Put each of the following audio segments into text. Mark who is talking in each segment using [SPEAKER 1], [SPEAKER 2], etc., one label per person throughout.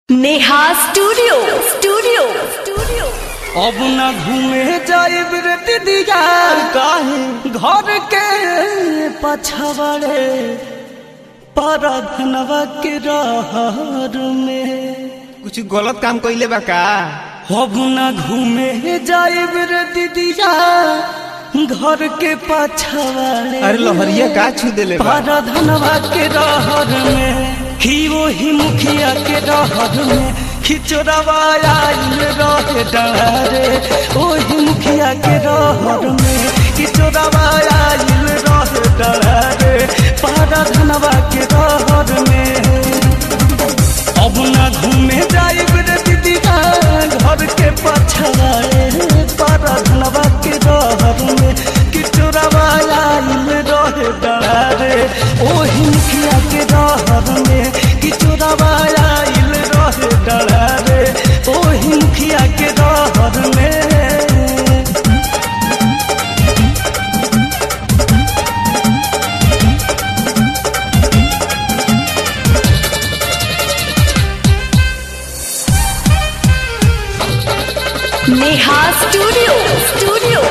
[SPEAKER 1] Neha studio studio studio
[SPEAKER 2] अब न घूमे जाइब रे दीदिया काहे घर के पछवाड़े परधनवा के रहर में
[SPEAKER 3] कुछ गलत काम कइले बा का
[SPEAKER 2] अब न घूमे जाइब रे दीदिया घर के पछवाड़े
[SPEAKER 3] अरे लहरिया का छू देले बा
[SPEAKER 2] परधनवा के रहर में ही वही मुखिया के रहर में खिचड़ावा आइल रहे डरे ओही मुखिया के रहर में खिचड़ावा आइल रहे डरे परधनवा के रहर में अब न घूमे जाइब रे दीदिया घर के पछवाड़े परधनवा के रहर में किचोरावा आइल रहे डरे ओही मुखिया के रहर में किचोरावा आइल रहे डरे ओही मुखिया के रहर में
[SPEAKER 1] नेहा स्टूडियो स्टूडियो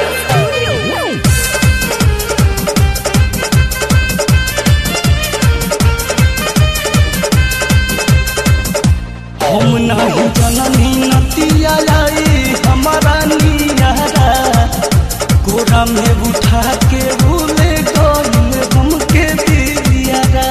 [SPEAKER 2] हम नहीं जननी नतिया लाई हमारा नियारा कोरा में उठा के भूले गइल हमके दियारा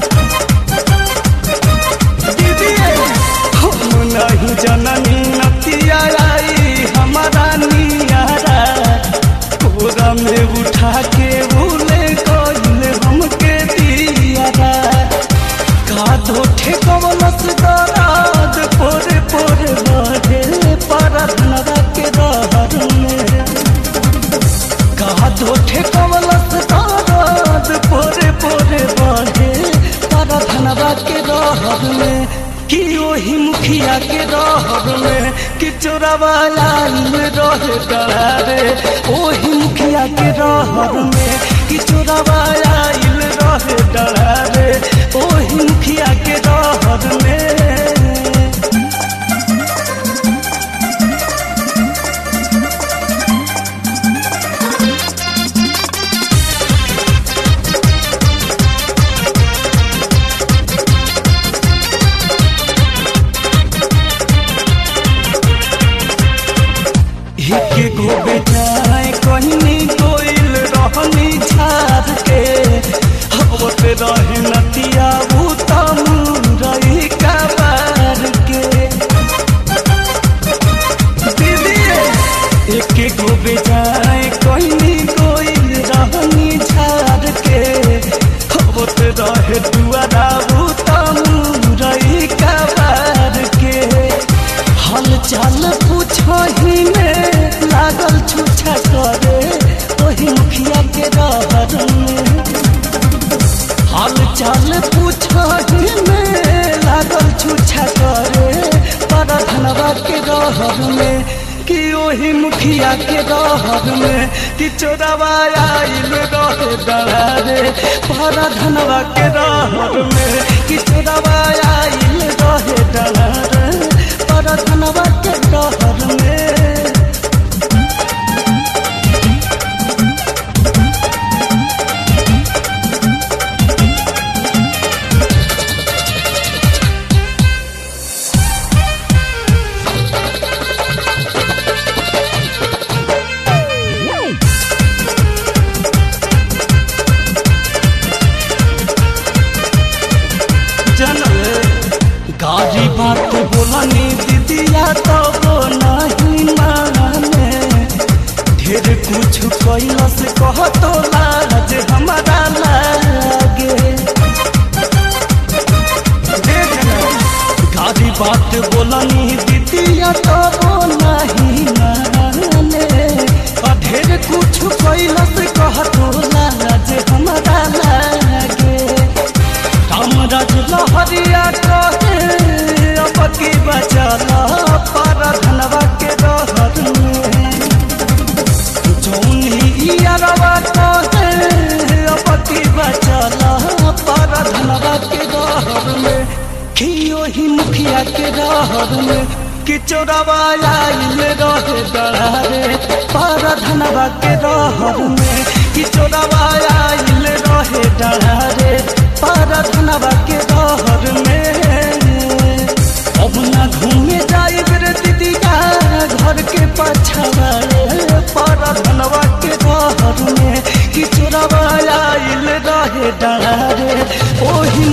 [SPEAKER 2] दीदी हम नहीं जननी नतिया लाई हमारा नियारा कोरा में उठा के भूले गइल हमके दियारा कादो ठेकवलस दराद पोरे पोरे बढ़े परधनवा के रहर में कादो ठेकवलस दराद पोरे पोरे बढ़े परधनवा के रहर में कि ओही मुखिया के रहर में कि चोरावा आइल रहे डरे ओही मुखिया के रहर में कि चोरावा आइल रहे डरे ओही मुखिया के रहर में एक गो बेटाए कहनी कोइल रहनी झार के हवत रहे नतिया भूता मुरई का बार के दीदी एक गो बेटाए कहनी कोइल रहनी झार के हवत रहे दुआरा भूता मुरई का बार के हाल चाल पूछही में लागल छुछा करे ओही मुखिया के रहर में हाल चाल पूछही में लागल छुछा करे परधनवा के रहर में कि ओही मुखिया के रहर में कि चोरावा आइल रहे डरे परधनवा के रहर में कि चोरावा आइल रहे डरे परधनवा के रहर में जनल गाड़ी बात बोलनी दीदिया तो वो नहीं माने ढेर कुछ कैलस कह तो लाज हमारा लागे देख ना, गाड़ी बात बोलनी दीदिया तो वो नहीं माने आ ढेर कुछ कैलस कह तो लाज हमारा लागे कामराज लहरिया कहे अब की बचला परधनवा के रहर में जौनी अरवा कहे अब की बचला परधनवा के रहर में कि ओही मुखिया के रहर में कि चोरवा आइल रहे डरारे पर धनवा के रहर में कि चोरवा आइल रहे डरारे पर धनवा के रहर में अब ना घूमे जाए रे दीदिया घर के पछवा पर धनवा के रहर में कि चोरवा आइल रहे डरारे ओही